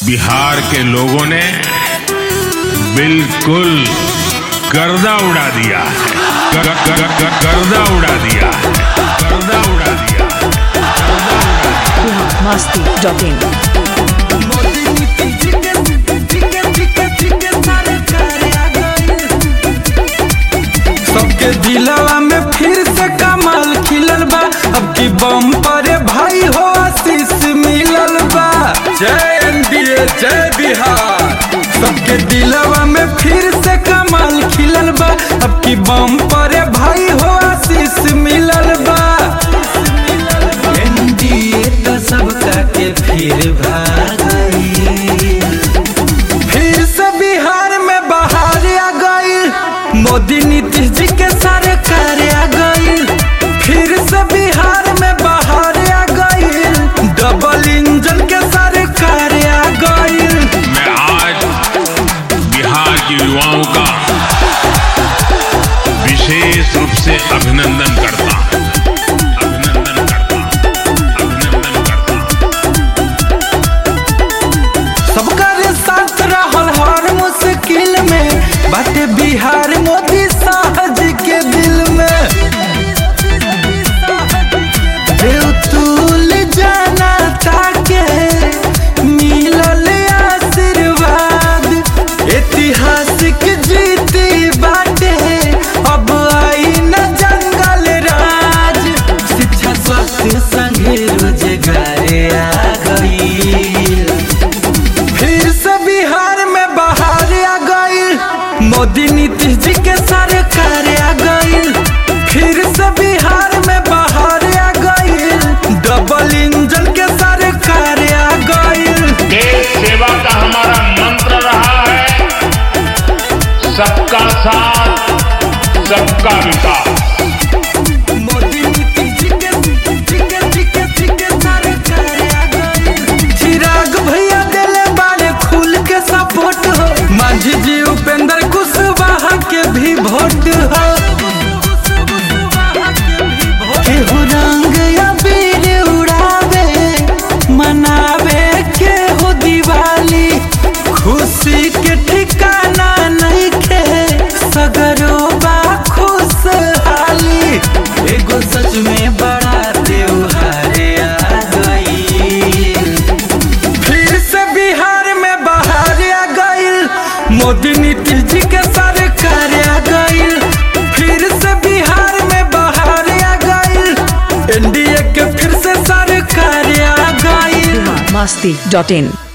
बिहार के लोगों ने बिल्कुल गर्दा उड़ा दिया है ग- ग- ग- ग- गर्दा उड़ा दिया है गर्दा उड़ा दिया masti.in सबके दिलवा में फिर से कमाल खिलल बा अब की बम पर भाई हो आशीष मिलल बा जय एनडीए जय बिहार सबके दिलवा में फिर से कमाल खिलल बा अब की बम पर भाई हो आशीष मिलल बा एनडीए तो सबका के फिर भाई फिर से बिहार में बाहर आ गई मोदी नीतीश जी के सरकार आ गई फिर से बिहार में बाहर आ गई डबल इंजन के सरकार आ गई मैं आज बिहार के युवाओं का विशेष रूप से अभिनंदन करता हूं अभिनंदन करता हूं अभिनंदन करता हूं सबका रे साथ रहल हर मुश्किल में बाटे बिहार मोदी शाह जी के दिल में बेउतुल जाना ताके मिलल आशीर्वाद ऐतिहासिक जीती बाटे अब आई न जंगल राज शिक्षा स्वास्थ्य संगे रोजगार आ गई फिर से बिहार में बाहर आ गई मोदी नीतीश जी के सरकार आ गई फिर से बिहार में बाहर आ गई डबल इंजन के सरकार आ गई देश सेवा का हमारा मंत्र रहा है सबका साथ सबका विकास मोदी नीतीश जी के जी के जी के जी के सरकार आ गई चिराग भैया दिले बारे खुल के सपोर्ट हो मांझी जी उपेंद्र कुशवाहा के भी वोट हो केहू रंग अबीर उड़ावे मनावे केहू दिवाली खुशी के ठिकाना नहीं खे सगरो बा खुशहाली एगो सच में बड़ा त्योहार आ गई फिर से बिहार में बाहर आ गई मोदी नीतीश जी के सरकार आ गई फिर से बिहार में बाहर आ गई एनडीए के फिर से सरकार आ गई masti.in